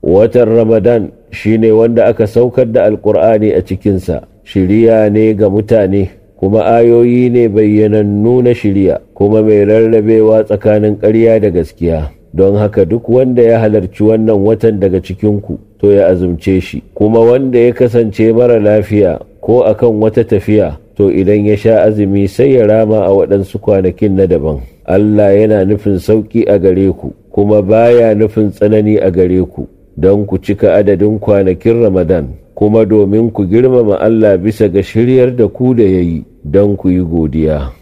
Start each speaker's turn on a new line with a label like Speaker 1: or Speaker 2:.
Speaker 1: watan ramadan shine wanda aka saukar da alkur'ani a cikinsa shiriya ne ga mutane kuma ayoyi ne bayyanannu na shiriya kuma mai rarrabewa tsakanin ƙarya da gaskiya don haka duk wanda ya halarci wannan watan daga cikinku to ya azumce shi kuma wanda ya kasance mara lafiya ko akan wata tafiya to idan ya sha azumi sai ya rama a waɗansu kwanakin na daban Allah yana nufin sauƙi a gare ku kuma baya nufin tsanani a gare ku don ku cika adadin kwanakin Ramadan kuma domin ku girmama Allah bisa ga shiryar da ku da ya yi don ku yi godiya.